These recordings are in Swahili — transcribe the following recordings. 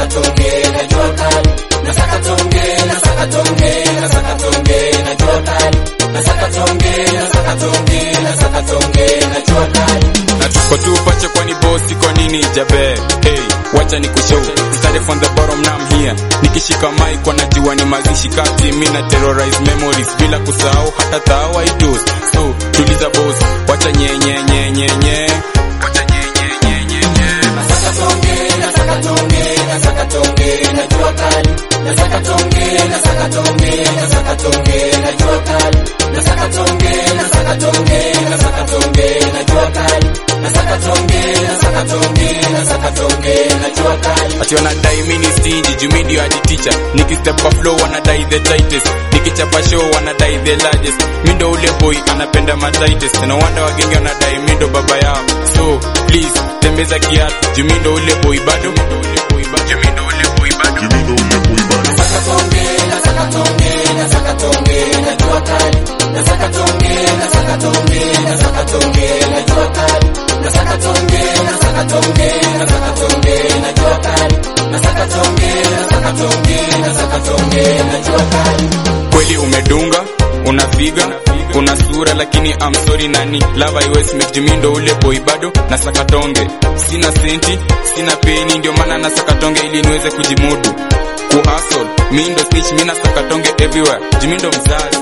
nasaka tonge na jua kali nasaka tonge nasaka tonge nasaka tonge na jua kali nasaka tonge nasaka tonge nasaka tonge na jua kali na tuko tu pache kwani bosi kwa nini jabe hey wacha ni kushow started from the bottom now I'm here nikishika mic kwa najua ni mazishi kati mimi na terrorize memories bila kusahau hata thao I do so tuliza boss wacha nye nye nye nye nye wacha nye nye nye nye nye nasaka tonge nasaka tonge nasaka tonge na jua kali nasaka tonge nasaka tonge nasaka tonge na jua kali nasaka tonge nasaka tonge nasaka tonge na jua kali nasaka tonge nasaka tonge nasaka tonge na jua kali ati wanadai mini stingy juu mi ndio hadi teacher nikistep kwa flow wanadai the tightest nikichapa show wanadai the largest mi ndo ule boy anapenda ma tightest na wanda wagenge wanadai mi ndo baba yao so please tembeza kiatu juu mi ndo ule boy bado mi ndo ule boy bado juu mi ndo ule boy bado nasaka tonge nasaka tonge nasaka tonge na jua kali nasaka tonge nasaka tonge nasaka tonge na jua kali nasaka tonge nasaka tonge nasaka tonge na jua kali nasaka tonge nasaka tonge nasaka tonge na jua kali kweli umedunga unafiga una sura lakini I'm sorry nani lava iwes mekjimindo ule boy bado na sakatonge sina senti sina peni ndio maana na sakatonge ili niweze kujimudu kuhasol mi ndo snitch mi na sakatonge everywhere jimindo mzazi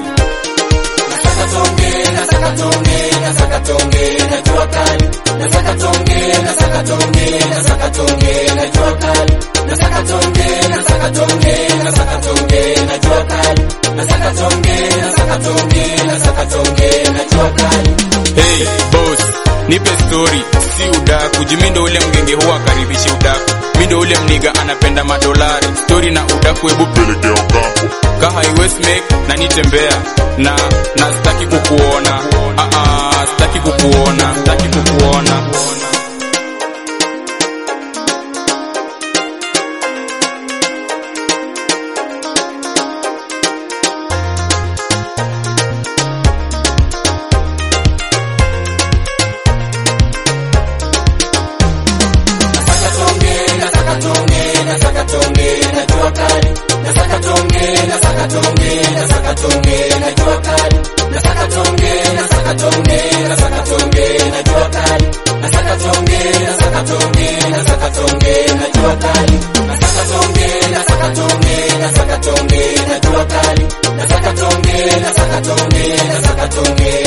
nasaka tonge nasaka tonge nasaka tonge na jua kali nasaka tonge nasaka tonge nasaka tonge na jua kali nasaka tonge nasaka tonge nasaka tonge na jua kali nasaka tonge nasaka tonge nasaka tonge na jua kali hey boss nipe story si udaku jimindo ule mgenge huwa karibishi udaku mi ndo ule mniga anapenda madolari story na udaku hebu pelekea ukampo kaha iwes make na nitembea na na sitaki kukuona ah ah sitaki kukuona sitaki kukuona nasaka tonge nasaka tonge nasaka tonge na jua kali nasaka tonge nasaka tonge nasaka tonge na jua kali nasaka tonge nasaka tonge nasaka tonge na jua kali nasaka tonge nasaka tonge nasaka tonge na jua kali nasaka tonge nasaka tonge nasaka tonge na jua kali nasaka tonge nasaka tonge nasaka tonge